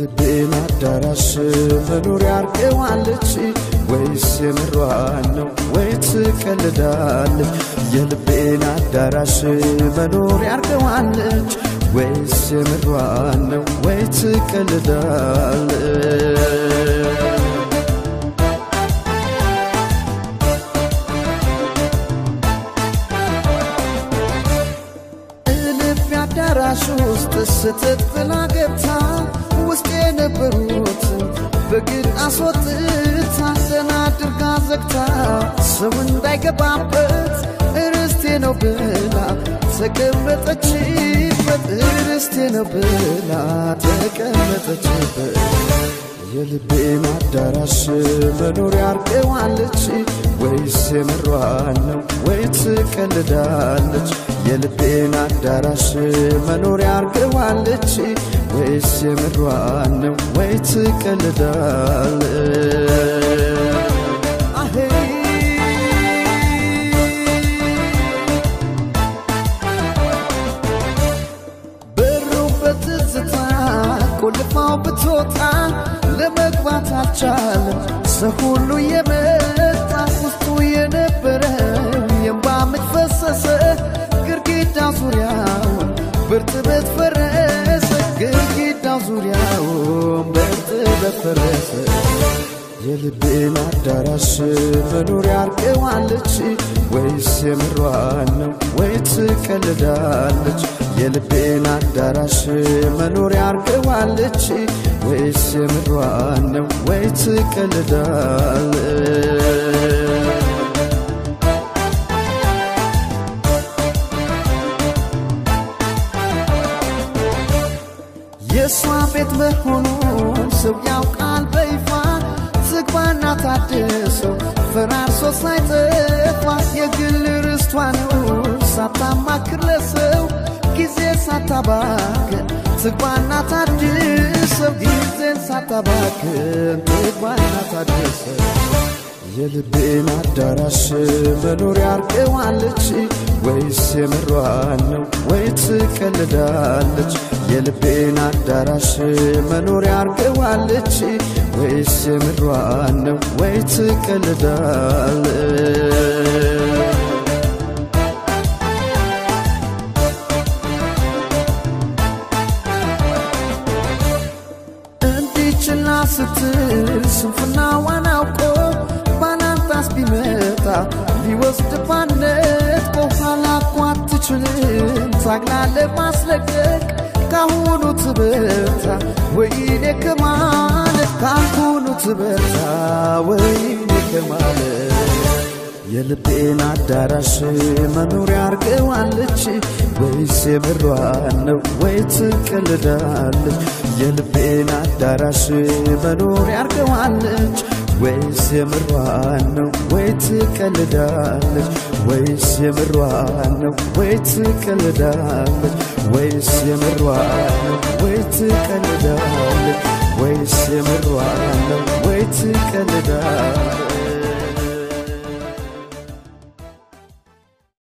የልቤን አዳራሽ መኖሪያ አርገዋለች ወይስ የምሯን ነው ወይ ትቀልዳለች? የልቤን አዳራሽ መኖሪያ አርገዋለች ወይስ የምሯን ነው ወይ ትቀልዳለች? እልፍ አዳራሽ ውስጥ ስትጥላ ገብታ ውስጥ የነበሩትን በግድ አስወጥታ ዘና አድርጋ ዘግታ ሰው እንዳይገባበት እርስቴ ነው ብላ ተቀመጠችበት እርስቴ ነው ብላ ተቀመጠችበት የልቤን አዳራሽ መኖሪያ አርገዋለች ወይስ የምሯን ነው ወይ ትቀልዳለች? የልቤን አዳራሽ መኖሪያ አርገዋለች ወይስ የምሯን ነው ወይ ትቀልዳለች? አሄ በሩ በትዝታ ቆልፋው ብትወጣ ለመግባት አልቻለም። ሰው ሁሉ የመጣ ውስጡ የነበረው የእንባ ምንጭ ፈሰሰ። ግድግዳ ዙሪያውን በእርጥበት ፈረሰ። ግድግዳ ዙሪያውን በእርጥበት ፈረሰ። የልቤን አዳራሽ መኖሪያ አርገዋለች ወይስ የምሯን ነው ወይ ትቀልዳለች? የልቤን አዳራሽ መኖሪያ አርገዋለች ወይስ የምሯን ነው ወይ ትቀልዳለች? የእሷ ቤት መሆኑን ሰው ያውቃል በይፋ ዝግባና ታድሰው ፈራርሶ ሳይጠፋ የግል ርስቷ ነው ሳታማክር ለሰው ጊዜ ሳታባክን ዝግባና ታድሰው ጊዜን ሳታባክን ዝግባና ታድሰው የልቤን አዳራሽ መኖሪያ አርገዋለች ወይስ የምሯን ነው ወይ ትቀልዳለች? የልቤን አዳራሽ መኖሪያ አርገዋለች ወይስ የምሯን ነው ወይ ትቀልዳለች? እንዲችላ ስትል ስንፍናዋን አውቆ ባላንጣስ ቢመጣ ሊወስድ ባነት በኋላ እኮ አትችልም ታግላ ለማስለቀቅ ካሁኑ ትበርታ ወይኔ ከማለት ካሁኑ ትበርታ ወይኔ ከማለት የልቤን አዳራሽ መኖሪያ አርገዋለች ወይስ የምሯን ነው ወይ ትቀልዳለች? የልቤን አዳራሽ መኖሪያ አርገዋለች ወይስ የምሯን ነው ወይ ትቀልዳለች? ወይስ የምሯን ነው ወይ ትቀልዳለች? ወይስ የምሯን ነው ወይ ትቀልዳለች? ወይስ የምሯን ነው ወይ ትቀልዳለች?